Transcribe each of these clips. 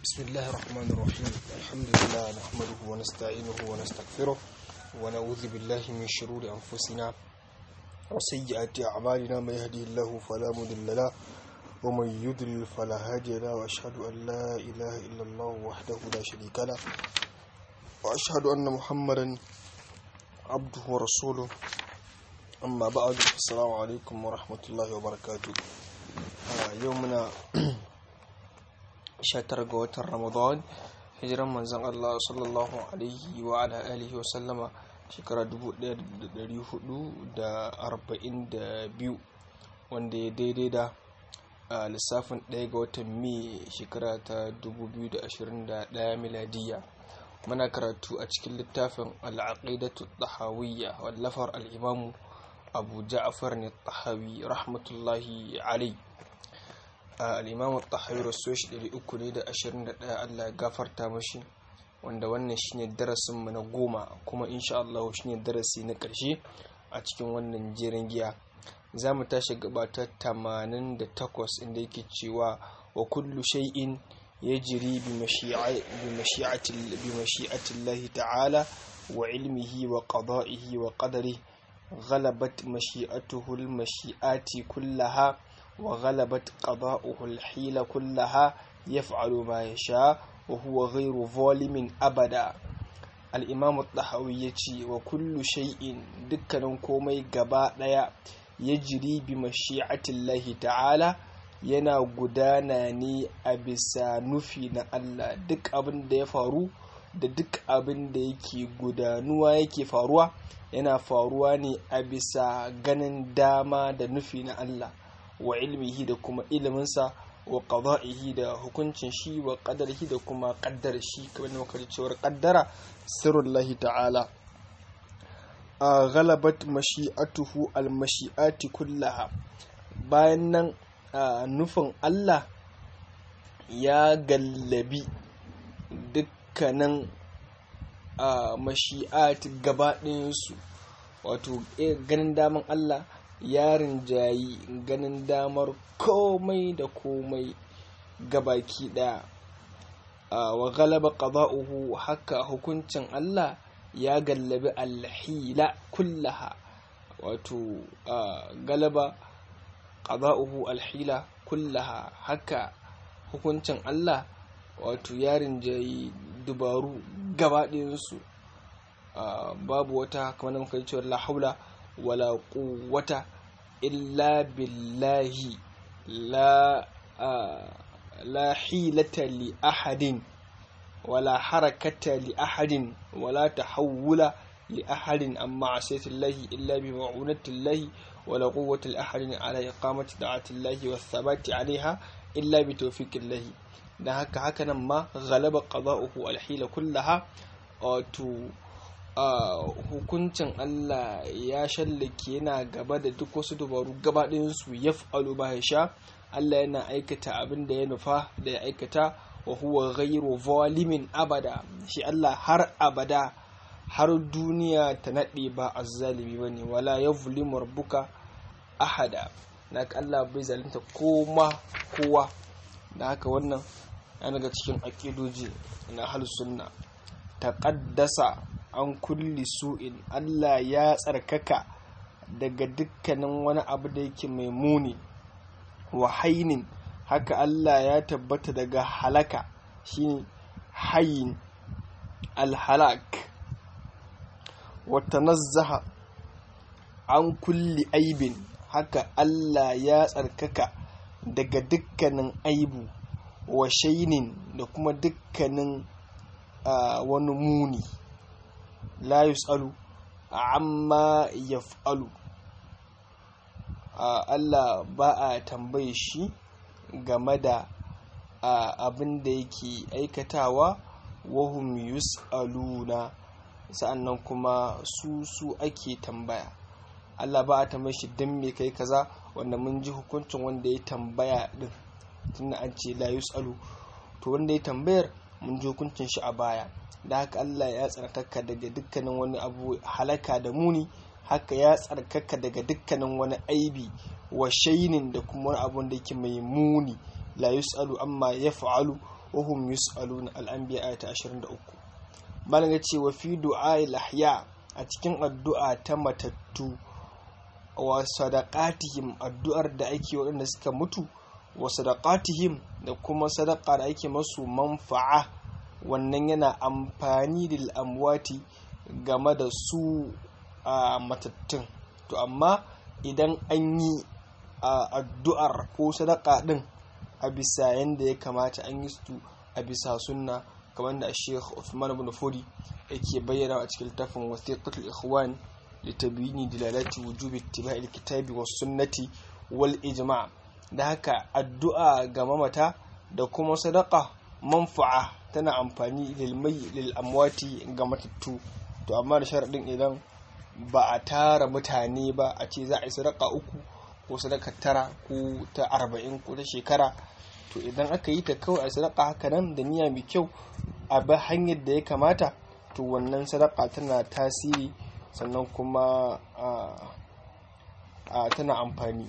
بسم الله الرحمن الرحيم الحمد لله نحمده ونستعينه ونستغفره ونعوذ بالله من شرور أنفسنا وسيئات أعمالنا من يهدي الله فلا مضل له ومن يضلل فلا هادي له وأشهد أن لا إله إلا الله وحده لا شريك له وأشهد أن محمدا عبده ورسوله أما بعد السلام عليكم ورحمة الله وبركاته يومنا 19 ga watan ramadan hijiran manzon Allah sallallahu alaihi wa ala alihi wa sallama shekara 1442 wanda ya daidai da lissafin 1 ga watan mai shekara ta 2021 miladiya muna karatu a cikin littafin al'aqidatu tahawiyya wallafar al'imamu abu ja'far ne tahawi rahmatullahi alaihi al'imamu tahawi rasu shi 321 Allah gafarta mashi wanda wannan shine darasinmu na goma kuma insha Allah shine darasi na ƙarshe a cikin wannan jerin giya za mu tashi gabata 88 inda yake cewa wa kullu shay'in yajri bi mashi'ati Allah ta'ala wa ilmihi wa qada'ihi wa qadarihi غلبت مشيئته المشيئات كلها وغلبت قضاؤه الحيل كلها يفعل ما يشاء وهو غير ظالم أبدا الإمام الطحاوي يتي وكل شيء دكنا كومي غبا ديا يجري بمشيئة الله تعالى yana gudana ne a bisa nufi na Allah duk abin da ya faru da duk abin da yake gudanuwa yake faruwa yana faruwa ne a bisa ganin dama da nufi na Allah wa ilmihi da kuma iliminsa wa qada'ihi da hukuncin shi wa qadarihi da kuma qaddar shi kamar da muka cewar qaddara sirrullahi ta'ala a ghalabat mashi'atuhu al-mashi'ati kullaha bayan nan nufin Allah ya gallabi dukkanin mashi'at gaba ɗayansu wato ganin daman Allah ya rinjayi ganin damar komai da komai gabaki daya wa galaba qada'uhu haka hukuncin Allah ya gallabi alhila kullaha wato galaba qada'uhu alhila kullaha haka hukuncin Allah wato ya rinjayi dubaru gabaɗayansu babu wata kamar muka yi cewa la haula wala quwwata illa billahi la la hilata li ahadin wala harakata li ahadin wala tahawula li ahadin amma asaytillahi illa bi ma'unatillahi wala quwwata li ahadin ala iqamati da'atillahi wa thabati alaiha illa bi tawfiqillahi dan haka haka nan ma ghalaba qada'uhu alhila kullaha wato hukuncin Allah ya shallake yana gaba da duk wasu dubaru gabaɗinsu ya fa'alu ba ya sha Allah yana aikata abin da ya nufa da ya aikata wa huwa ghairu zalimin abada shi Allah har abada har duniya ta naɗe ba azzalimi bane wala yuzlimu rabbuka ahada na Allah bai zalunta koma kowa da haka wannan yana daga cikin aƙidoji na ahlus sunna taqaddasa an kulli su'in Allah ya tsarkaka daga dukkanin wani abu da yake mai muni wa hainin haka Allah ya tabbata daga halaka shine hayin alhalak wa tanazzaha an kulli aibin haka Allah ya tsarkaka daga dukkanin aibu wa shainin da kuma dukkanin wani muni la yus'alu amma yaf'alu Allah ba a tambaye shi game da abin da yake aikatawa wahum yus'aluna sa'annan kuma su su ake tambaya Allah ba a tambaye shi don me kai kaza wanda mun ji hukuncin wanda ya tambaya din tunda an ce la yus'alu to wanda ya tambayar mun ji hukuncin shi a baya da haka Allah ya tsarkaka daga dukkanin wani abu halaka da muni haka ya tsarkaka daga dukkanin wani aibi wa shainin da kuma wani abu da yake mai muni la yus'alu amma ya fa'alu wahum yus'aluna al-anbiya ayata 23 malam ya ce wa fi du'a'il ahya a cikin addu'a ta matattu wa sadaqatihim addu'ar da ake waɗanda suka mutu wa sadaqatihim da kuma sadaqa da ake masu manfa'a wannan yana amfani da amwati game da su a matattun to amma idan an yi addu'ar ko sadaka din a bisa yadda ya kamata an yi su a bisa sunna kamar da Sheikh Uthman ibn Fodi yake bayyana a cikin littafin wasiqatul ikhwan litabini dilalati wujubi ittiba'i alkitabi was sunnati wal ijma' da haka addu'a ga mamata da kuma sadaka manfa'a tana amfani lil amwati ga matattu to amma da sharadin idan ba a tara mutane ba a ce za a yi sadaka uku ko sadaka tara ko ta arba'in ko ta shekara to idan aka yi ta kawai a sadaka haka nan da niyya mai kyau a bi hanyar da ya kamata to wannan sadaka tana tasiri sannan kuma a tana amfani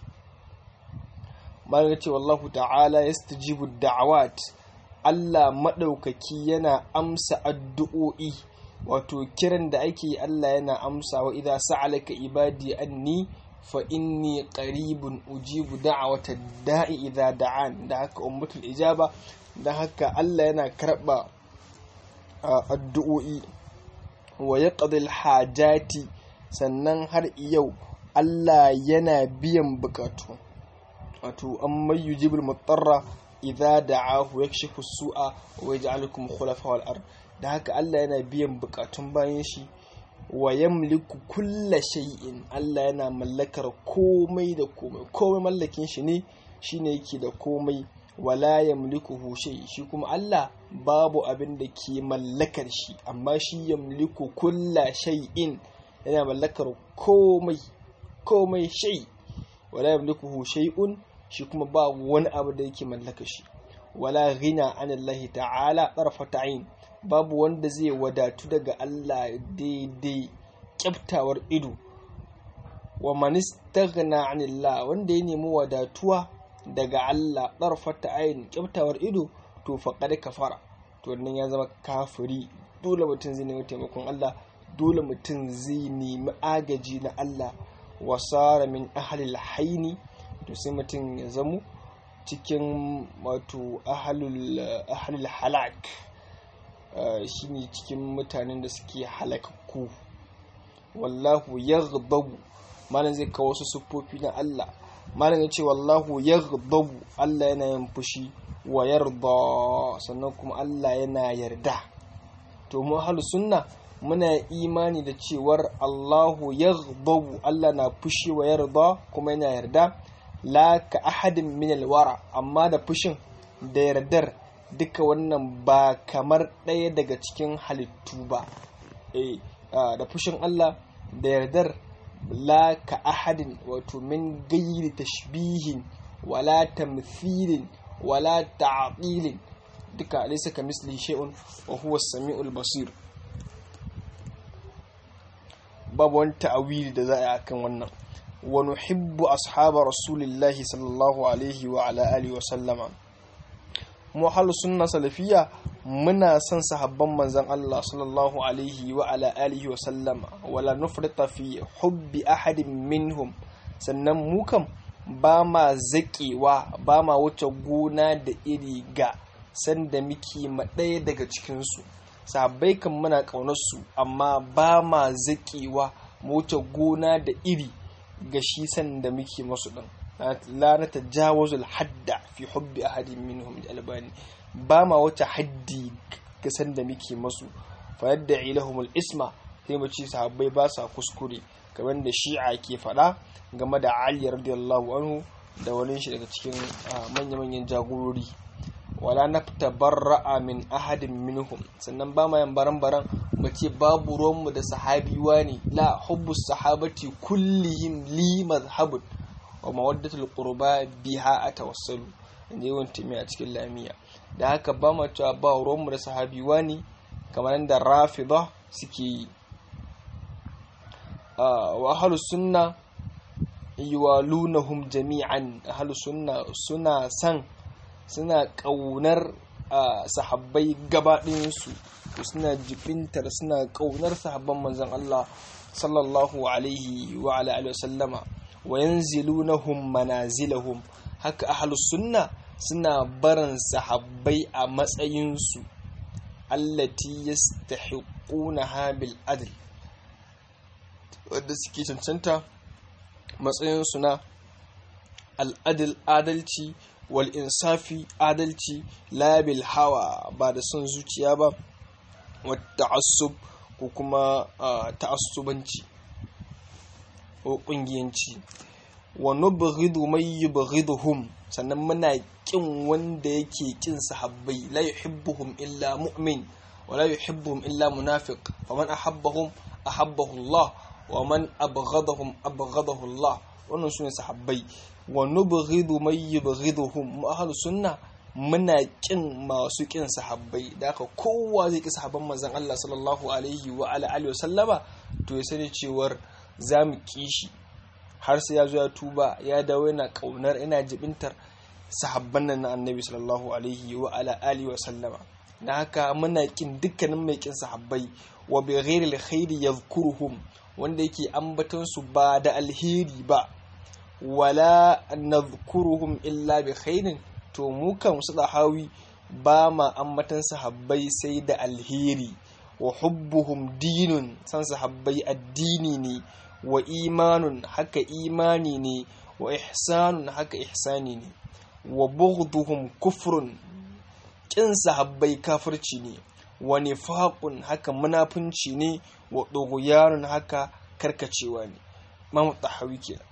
malaka ce wallahu ta'ala yastajibu da'awat Allah maɗaukaki yana amsa addu'o'i wato kiran da ake yi Allah yana amsa wa idza sa'alaka ibadi anni fa inni qaribun ujibu da'wata da'i idza da'an da haka ummatul ijaba da haka Allah yana karba addu'o'i wa yaqdi hajati sannan har yau Allah yana biyan bukatu wato amma yujibul mutarra idza da'ahu yakshifu su'a wa yaj'alukum khulafa wal ard da haka Allah yana biyan bukatun bayan shi wa yamliku kulla shay'in Allah yana mallakar komai da komai komai mallakin shi ne shine yake da komai wala yamlikuhu shay shi kuma Allah babu abin da ke mallakar shi amma shi yamliku kulla shay'in yana mallakar komai komai shay wala yamlikuhu shay'un shi kuma ba wani abu da yake mallaka shi wala ghina anillahi ta'ala tarfata ain babu wanda zai wadatu daga Allah daidai kyaftawar ido wa man istaghna anillah wanda ya nemi wadatuwa daga Allah tarfata ain kyaftawar ido to faqad kafara to wannan ya zama kafiri dole mutum zai nemi taimakon Allah dole mutum zai nemi agaji na Allah wasara min ahlil haini to sai mutum ya zamo cikin wato ahalul halak shine cikin mutanen da suke halakakku wallahu yaghdabu malam zai kawo wasu siffofi na Allah malam ya ce wallahu yaghdabu Allah yana yin fushi wa yarda sannan kuma Allah yana yarda to mu ahlus sunna muna imani da cewar Allahu yaghdabu Allah na fushi wa yarda kuma yana yarda la ka ahadin min alwara amma da fushin da yardar duka wannan ba kamar ɗaya daga cikin halittu ba eh da fushin Allah da yardar la ka ahadin wato min gairi tashbihin wala tamthilin wala ta'qilin duka laysa ka misli shay'un wa huwa as-sami'ul basir babu wani ta'awili da za a yi akan wannan wa nuhibbu ashaba rasulillahi sallallahu alaihi wa ala alihi wa sallama mu halu sunna salafiyya muna son sahabban manzon Allah sallallahu alaihi wa ala alihi wa sallama wala nufrita fi hubbi ahadin minhum sannan mu kam ba ma zaƙewa ba ma wuce gona da iri ga sanda muke ma ɗaya daga cikinsu sahabbai kan muna ƙaunarsu amma ba ma zaƙewa mu wuce gona da iri ga shi sanda muke masu ɗin la na tajawazul hadda fi hubbi ahadin minhum da albani ba ma wata haddi ga sanda muke masu fa yadda ilahumul isma sai mu ci sahabbai ba sa kuskure kamar da shi'a ke faɗa game da ali radiyallahu anhu da wani shi daga cikin manya-manyan jagorori wala nafta barra'a min ahadin minhum sannan ba ma yan baran-baran mu ce babu ruwanmu da sahabiwa ne la hubbu sahabati kullihim li mazhabun wa mawaddatul qurba biha atawassalu inda yawan tumi a cikin lamiya da haka ba ma cewa ba ruwanmu da sahabiwa ne kamar da rafida suke yi wa ahlus sunna yuwalunahum jami'an ahlus sunna suna san suna ƙaunar sahabbai gabaɗinsu suna jibintar suna ƙaunar sahabban manzon Allah sallallahu alaihi wa alihi wasallama wa yanzilunahum manazilahum haka ahlus sunna suna barin sahabbai a matsayinsu allati yastahiquna bil adl wanda suke cancanta matsayinsu na al'adil adalci wal insafi adalci labil hawa ba da son zuciya ba wata asub ko kuma ta'assubanci ko kungiyanci wa nubghidu may yubghiduhum sannan muna kin wanda yake kin sahabbai la yuhibbuhum illa mu'min wa la yuhibbuhum illa munafiq faman ahabbahum ahabbahu Allah wa man abghadahum abghadahu Allah wannan sune sahabbai wa nubghidu may yubghiduhum mu ahlus sunna muna kin masu kin sahabbai da haka kowa zai ki sahabban manzon Allah sallallahu alaihi wa ala alihi wasallama to ya sani cewar zamu ki shi har sai ya zo ya tuba ya dawo yana kaunar yana jibintar sahabban nan na annabi sallallahu alaihi wa ala alihi wasallama da haka muna kin dukkanin mai kin sahabbai wa bi ghairi alkhairi yadhkuruhum wanda yake ambaton su ba da alheri ba wala nadhkuruhum illa bi khairin to mu kan su hawi ba ma ambatan sahabbai sai da alheri wa hubbuhum dinun san sahabbai addini ne wa imanun haka imani ne wa ihsanun haka ihsani ne wa bughduhum kufrun kin sahabbai kafirci ne wa nifaqun haka munafunci ne wa dughyanun haka karkacewa ne Imam Tahawi kenan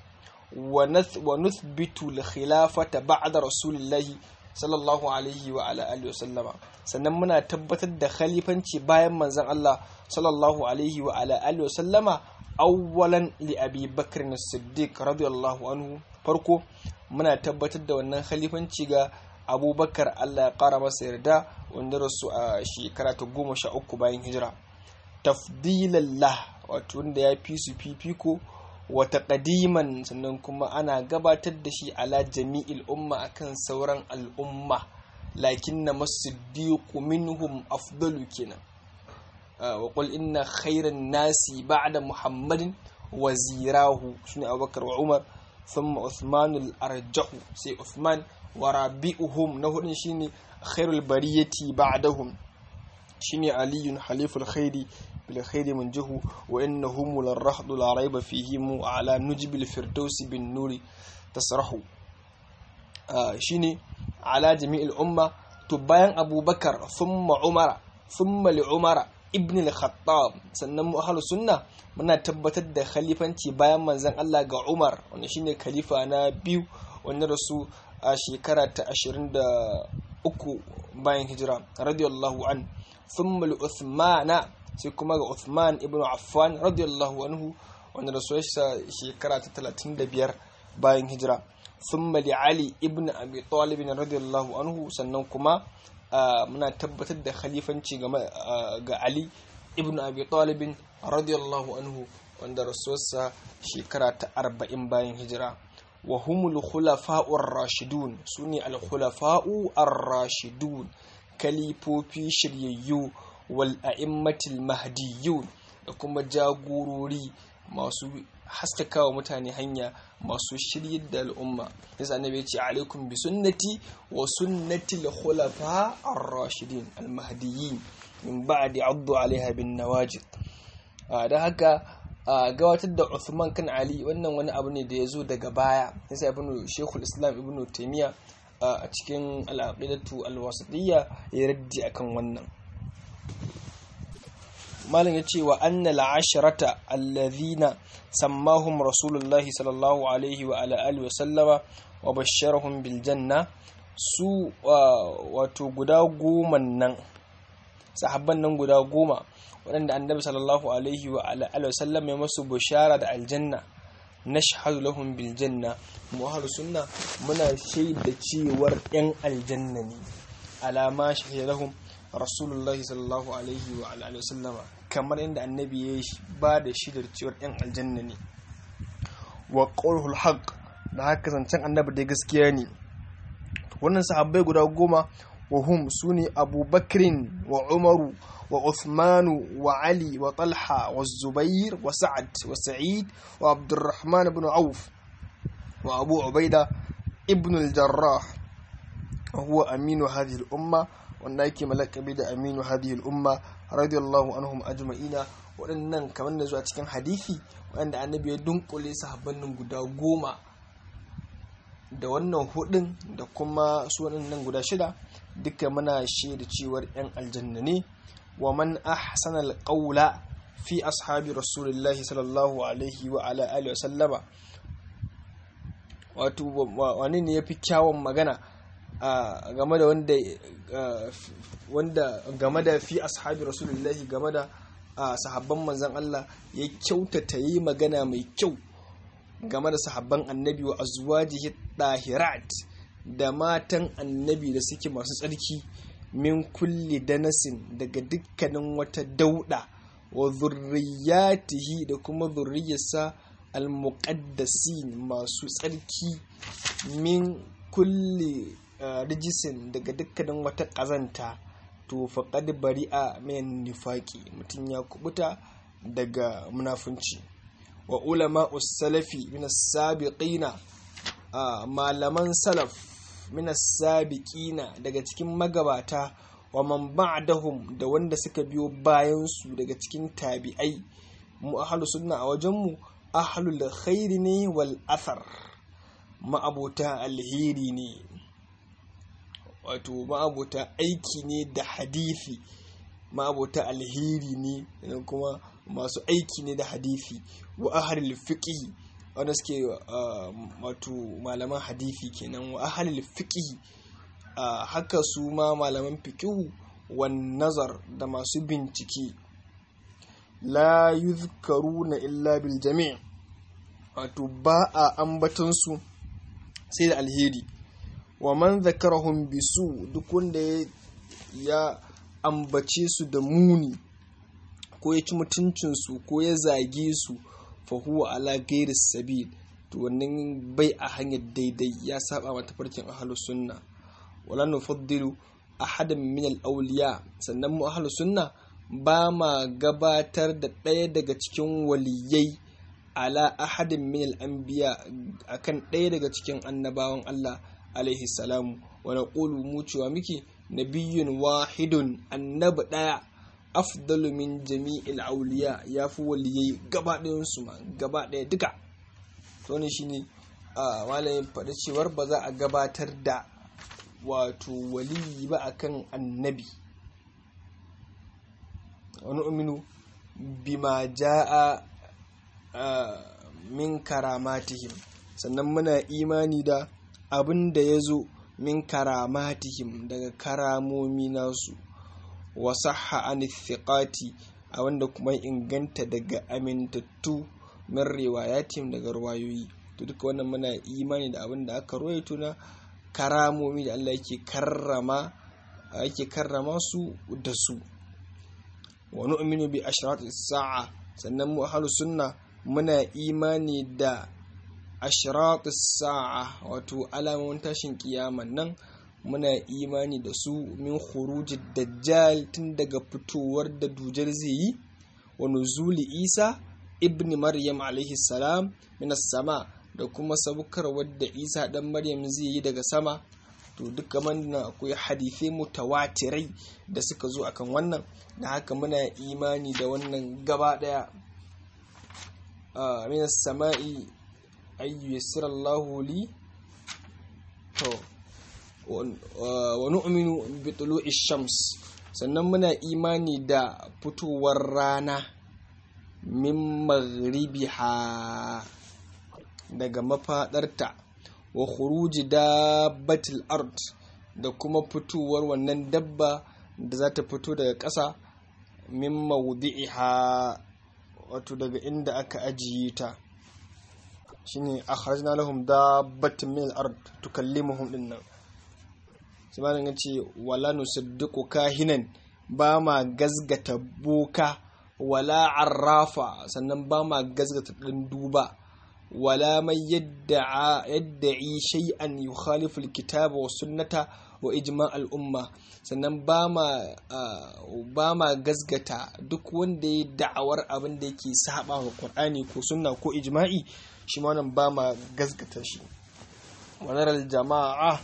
wa nuthbitu al-khilafata ba'da rasulillahi sallallahu alaihi wa ala alihi wa sallama sannan muna tabbatar da khalifanci bayan manzon Allah sallallahu alaihi wa ala alihi wa sallama awwalan li abi bakr as-siddiq radiyallahu anhu farko muna tabbatar da wannan khalifanci ga abubakar Allah ya kara masa yarda wanda rasu a shekara ta goma sha uku bayan hijira tafdilallah wato wanda ya fi su fifiko wata ƙadiman sannan kuma ana gabatar da shi ala jami'il umma akan sauran al'umma lakin na masiddiqu minhum afdalu kenan wa qul inna khairan nasi ba'da muhammadin wazirahu shine abubakar wa umar thumma uthman al-arjahu sai uthman wa rabi'uhum na hudun shine khairul bariyati ba'dahum shine aliyun haliful khairi بالخير منجه وإنهم للرحض لا ريب فيهم على نجب الفردوس بالنور تسرح آه شيني على جميع الأمة تباين أبو بكر ثم عمر ثم لعمر ابن الخطاب sannan mu ahlus sunna muna tabbatar da khalifanci bayan manzon Allah ga Umar wanda shine khalifa na biyu wanda rasu a shekara ta 23 bayan hijira radiyallahu an thumma li Uthmana sai kuma ga Uthman ibn Affan radiyallahu anhu wanda rasuwarsa shekara ta 35 bayan hijira thumma li Ali ibn Abi Talib radiyallahu anhu sannan kuma muna tabbatar da khalifanci ga Ali ibn Abi Talib radiyallahu anhu wanda rasuwarsa shekara ta 40 bayan hijira wa humul khulafa'ur rashidun sune al khulafa'u ar-rashidun kalifofi shiryayyu wal a'immatil mahdiyun da kuma jagorori masu haskakawa mutane hanya masu shiryar da al'umma yasa annabi ya ce alaikum bi sunnati wa sunnati al-khulafa ar-rashidin al-mahdiyyin min ba'di addu alaiha bin nawajid da haka gabatar da Uthman kan Ali wannan wani abu ne da ya zo daga baya yasa ibn Sheikhul Islam ibn Taymiyyah a cikin al-aqidatu al-wasitiyya ya raddi akan wannan malam ya ce wa annal asharata allazina sammahum rasulullahi sallallahu alaihi wa ala alihi wa sallama wa basharahum bil janna su wato guda goma nan sahabban nan guda goma waɗanda annabi sallallahu alaihi wa ala alihi wa sallam ya masu bushara da aljanna nashhadu lahum bil janna mu ahlus sunna muna shaida cewar yan aljanna ne alama shahida lahum rasulullahi sallallahu alaihi wa alihi wasallama kamar inda annabi ya ba da shidar cewar yan aljanna ne wa qawlul haqq da haka zancen annabi da gaskiya ne wannan sahabbai guda goma وهم سني أبو بكر وعمر وعثمان وعلي وطلحة والزبير وسعد وسعيد وعبد الرحمن بن عوف وأبو عبيدة ابن الجراح وهو أمين هذه الأمة والنايك ملك بدا أمين هذه الأمة رضي الله عنهم أجمعين waɗannan kamar da zuwa cikin hadithi wanda annabi ya dunkule sahabbannin guda goma da wannan hudun da kuma su waɗannan guda shida duka muna shaida cewar 'yan aljanna ne wa man ahsana alqawla fi ashabi rasulillahi sallallahu alaihi wa ala alihi wa sallama wato wani ne yafi kyawun magana game da wanda wanda game da fi ashabi rasulillahi game da sahabban manzon Allah ya kyautata yi magana mai kyau game da sahabban annabi wa azwajihi dahirat da matan annabi da suke masu tsarki min kulli danasin daga dukkanin wata dauda wa zurriyatihi da kuma zurriyarsa almuqaddasin masu tsarki min kulli rijisin daga dukkanin wata ƙazanta to faqad bari'a min nifaqi mutum ya kubuta daga munafunci wa ulama salafi min as-sabiqina malaman salaf min as-sabiqina daga cikin magabata wa man ba'dahum da wanda suka biyo bayan su daga cikin tabi'ai mu ahlus sunna a wajen mu ahlul khairi ne wal athar ma'abota alheri ne wato ma'abota aiki ne da hadithi ma'abota alheri ne kuma masu aiki ne da hadithi wa ahlul fiqh wanda suke wato malaman hadithi kenan wa ahlul fiqh haka su ma malaman fiqh wan nazar da masu bincike la yuzkaruna illa bil jami' wato ba a ambatansu sai da alheri wa man zakarahum bisu duk wanda ya ambace su da muni ko ya ci mutuncinsu ko ya zage su fa huwa ala ghairi sabil to wannan bai a hanyar daidai ya saba mata farkin ahlus sunna wala nufaddilu ahadan min al-awliya sannan mu ahlus sunna ba ma gabatar da ɗaya daga cikin waliyai ala ahadin min al-anbiya akan ɗaya daga cikin annabawan Allah alaihi salamu wa naqulu mu cewa muke nabiyyun wahidun annabi ɗaya afdalu min jami'il auliya yafi waliyai gaba ɗayan su ma gaba ɗaya duka to ne shine malamin faɗi cewar ba za a gabatar da wato waliyi ba akan annabi wani uminu bima ja'a min karamatihim sannan muna imani da abin da ya zo min karamatihim daga karamomi nasu wasahha an thiqati a wanda kuma inganta daga amintattu min riwayatim daga ruwayoyi to duka wannan muna imani da abin da aka ruwaito na karamomi da Allah yake karrama yake karrama su da su wa nu'minu bi ashrati sa'a sannan mu ahlus sunna muna imani da ashrati sa'a wato alamomin tashin kiyaman nan muna imani da su min khurujid dajjal tun daga fitowar da dujar zai yi wa nuzuli isa ibn maryam alaihi salam minas sama da kuma sabukar wadda isa dan maryam zai yi daga sama to duka manna akwai hadithai mutawatirai da suka zo akan wannan da haka muna imani da wannan gaba daya minas sama'i ayyu yassirallahu li to wa nu'minu bi tulu'i shams sannan muna imani da fitowar rana min maghribiha daga mafadarta wa khuruji dabbatil ard da kuma fitowar wannan dabba da za ta fito daga ƙasa min mawdi'iha wato daga inda aka ajiye ta shine akhrajna lahum dabbatin min al-ard tukallimuhum dinnan sai malam yace wala nusaddiqu kahinan ba ma gazgata boka wala arrafa sannan ba ma gazgata dan duba wala mai yadda'i shay'an yukhalifu al-kitaba wa sunnata wa ijma al'umma sannan ba ma gasgata duk wanda ya da'awar abin da yake saba wa qur'ani ko sunna ko ijma'i shi ma wannan ba ma gasgata shi wannan jama'a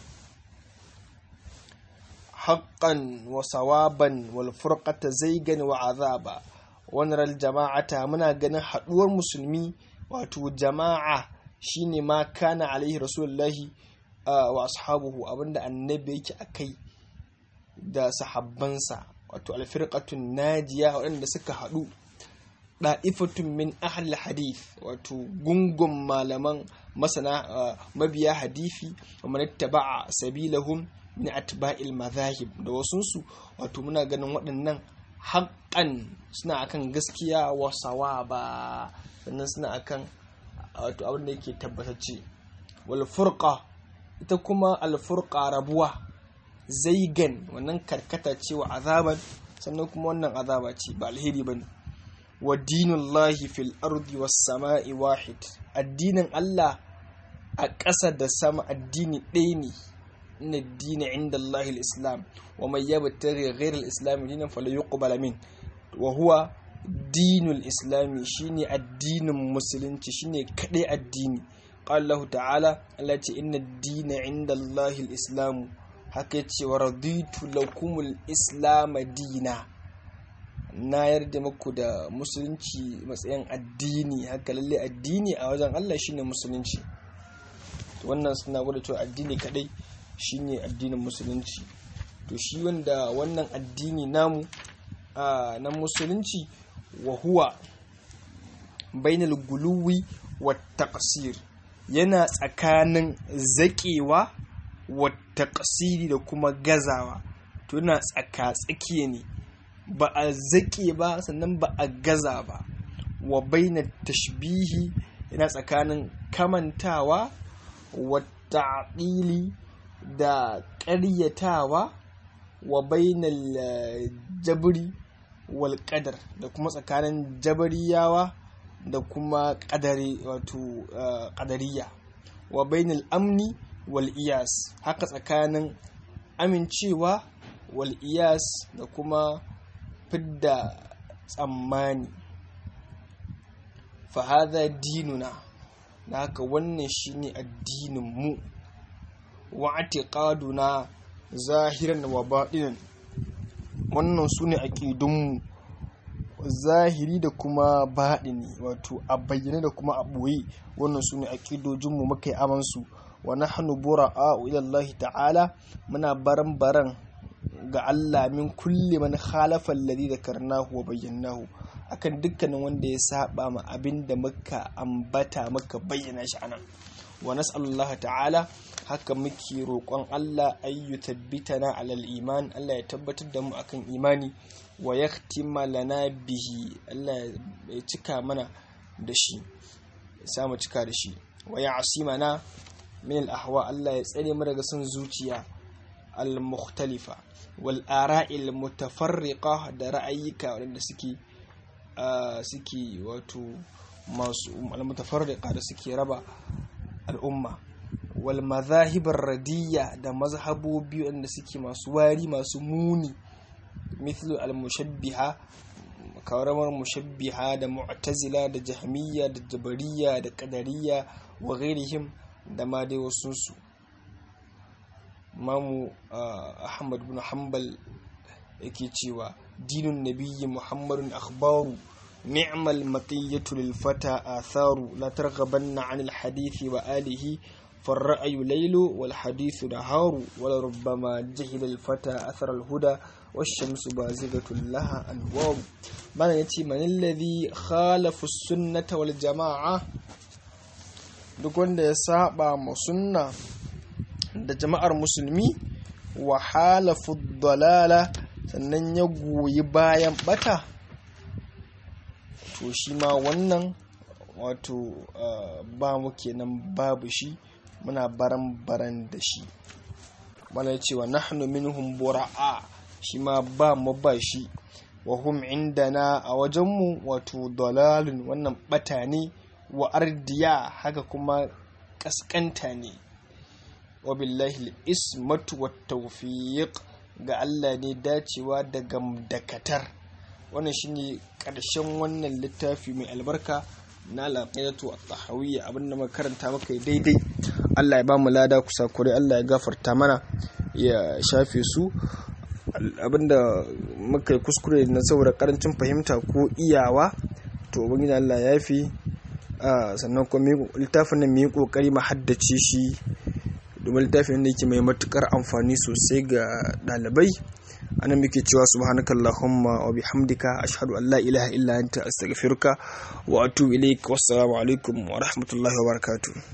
haqqan wa sawaban wal furqata zaygan wa azaba wannan jama'ata muna ganin haduwar musulmi wato jama'a shine ma kana alaihi rasulullahi wa ashabuhu abinda annabi yake akai da sahabbansa wato alfirqatun najiya waɗanda suka haɗu da'ifatun min ahli hadith wato gungun malaman masana mabiya hadifi wa man ittaba'a sabilahum min atba'il madhahib da wasunsu wato muna ganin waɗannan haƙƙan suna akan gaskiya wa sawaba sannan suna akan wato abin da yake tabbatacce wal furqa ita kuma al furqa rabuwa zaigan wannan karkata ce wa azaban sannan kuma wannan azaba ce ba alheri bane wa dinullahi fil ardi was sama'i wahid addinin Allah a ƙasa da sama addini ɗaya ne inna dina inda Allahil islam wa mai yabtaghi ghayra al-islam dinan fala yuqbal min wa huwa dinul islami shine addinin musulunci shine kadai addini qala Allah ta'ala Allah ce inna dina inda Allahil islam haka yace wa raditu lakumul islam dina na yarda muku da musulunci matsayin addini haka lalle addini a wajen Allah shine musulunci wannan suna gwada cewa addini kadai shine addinin musulunci to shi wanda wannan addini namu na musulunci wa huwa bainal guluwi wa taqsir yana tsakanin zaƙewa wa taqsiri da kuma gazawa to yana tsaka tsakiya ne ba a zaƙe ba sannan ba a gaza ba wa bainat tashbihi yana tsakanin kamantawa wa ta'dili da ƙaryatawa wa bainal jabri wal qadar da kuma tsakanin jabariyawa da kuma ƙadari wato ƙadariya wa bainal amni wal iyas haka tsakanin amincewa wal iyas da kuma fidda tsammani fa hadha dinuna da haka wannan shine addinin mu wa atiqaduna zahiran wa baɗinan wannan su ne aƙidunmu zahiri da kuma baɗini wato a bayyane da kuma a ɓoye wannan su ne aƙidojinmu muka yi amansu wa nahnu bura'a'u ila Allah ta'ala muna baran baran ga Allah min kulli man khalafa alladhi dhakarnahu wa bayyanahu akan dukkanin wanda ya saba ma abin da muka ambata muka bayyana shi anan wa nas'alullaha ta'ala haka muke roƙon Allah ayyu tabbitana alal iman Allah ya tabbatar da mu akan imani wa yaktima lana bihi Allah ya cika mana da shi ya samu cika da shi wa ya asimana min al ahwa Allah ya tsare mu daga son zuciya al mukhtalifa wal ara'il mutafarriqa da ra'ayika wanda suke suke wato masu al mutafarriqa da suke raba al'umma wal mazahibar radiyya da mazhabobi wanda suke masu wari masu muni mithlu al mushabbiha kawaramar mushabbiha da mu'tazila da jahmiyya da jabariya da qadariyya wa ghairihim da ma dai wasu su mamu ahmad bin hanbal yake cewa dinun nabiyyi muhammadun akhbaru نعم المطية للفتى آثار لا ترغبن عن الحديث وآله فالرأي ليل والحديث نهار ولربما جهل الفتى أثر الهدى والشمس بازغة لها أنوار من يتي من الذي خالف السنة والجماعة duk wanda ya saba ma sunna da jama'ar musulmi wa halafu dalala sannan ya goyi bayan bata to shi ma wannan wato ba mu kenan babu shi muna baran baran da shi mana cewa nahnu minhum bura'a shi ma ba mu ba shi wa hum indana a wajenmu wato dalalun wannan bata ne wa ardiya haka kuma kaskanta ne wa billahi ismatu wat tawfiq ga Allah ne dacewa da gamdakatar wannan shine karshen wannan littafi mai albarka na al-aqidatu at-tahawiyya abinda muka karanta maka daidai Allah ya ba mu lada kusa kure Allah ya gafarta mana ya shafe su abinda muka yi kuskure na saboda karancin fahimta ko iyawa to ubangiji Allah ya fi sannan kuma littafin nan mu yi kokari mu haddace shi domin littafin da yake mai matukar amfani sosai ga ɗalibai anan muke cewa subhanaka allahumma wa bihamdika ashhadu an la ilaha illa anta astaghfiruka wa atubu ilaik wassalamu alaikum wa rahmatullahi wa barakatuh